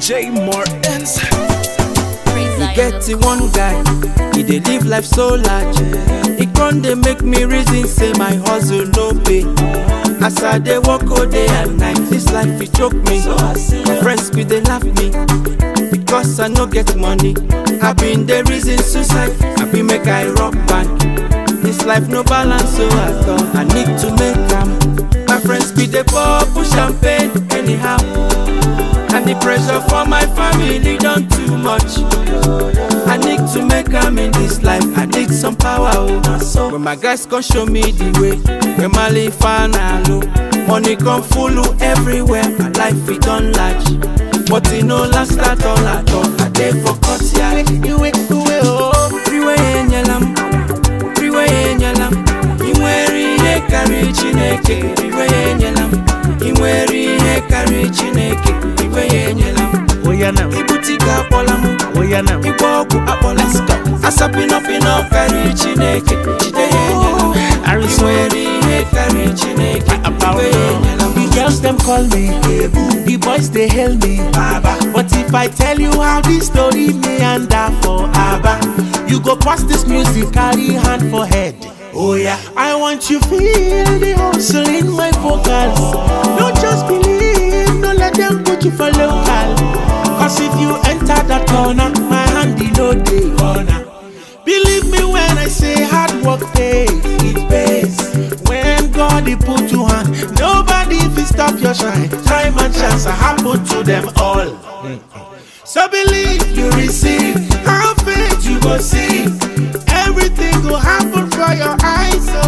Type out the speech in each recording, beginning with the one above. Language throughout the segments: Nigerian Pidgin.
J Martins. You get the one guy, he dey live life so large. He con dey make me reason say my hustle no pay. As I dey work all day and night, this life e choke me. My friends be dey laugh me because I no get money. I been dey reason suicide, I be make I rock band. This life no balance, so I thought I need to make am. My friends be dey pour push champagne anyhow. And the pressure for my family done too much. I need to make am in this life. I need some power. Oh. When my guys come show me the way, when my life low, money come full everywhere. My life it done large, but it no last at all at all. I dey for cut yeah. You wait, you wait, oh. Freeway in yalam, freeway in yalam. Inwere ihe karịrị Chineke, iwe ya enyela m. Inwere ihe karịrị Chineke, iwe ya enyela m. Oya now, Ibute ike akpọla m, oya now. ịgba ọgwụ akpọla m. Asapịnọpịnọ karịrị Chineke, jide ya enyela m. Inwere ihe karịrị Chineke, iwe ya enyela m. The girls them call me, the boys they hail me, Baba. But if I tell you how this story meander for Abba, you go pass this music, carry hand for head. Oh yeah, I want you feel the hustle in my vocals. Don't just believe, don't let them put you for local. Cause if you enter that corner, my hand in no day corner. Believe me when I say hard work pays, it pays. When God he put you on, nobody will stop your shine. Time and chance are happen to them all. So believe you receive, have faith you go see. Everything will happen for your eyes. So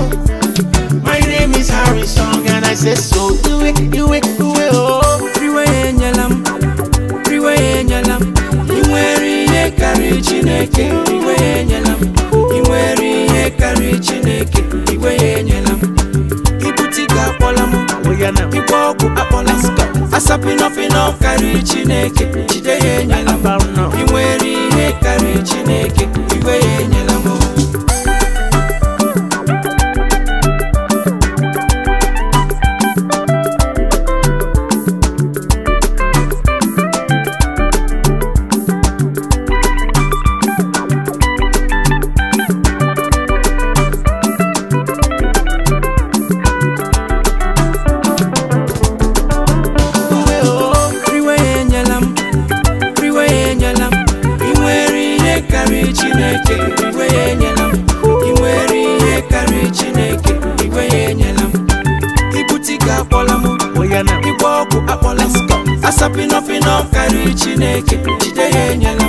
my name is Harry Song and I say so. Do it, do it, do it, oh. Freeway enyela m, freeway enyela m. Inwere ihe karịrị Chineke, iwe ya enyela m. Inwere ihe karịrị Chineke, iwe ya enyela m. Ibute ike akpọla m, Oya now. ịgba ọgwụ akpọla m. Asapịnọpịnọ karịrị Chineke, jide ya enyela m. About now. Inwere ihe karịrị Chineke, iwe ya enyela m. Freeway enyela m, freeway enyela m. Inwere ihe karịrị Chineke, iwe ya enyela m. Inwere ihe karịrị Chineke, iwe ya enyela m. Ibute ike akpọla m, Oya now. ịgba ọgwụ akpọla m. Asapịnọpịnọ karịrị Chineke, jide ya enyela m.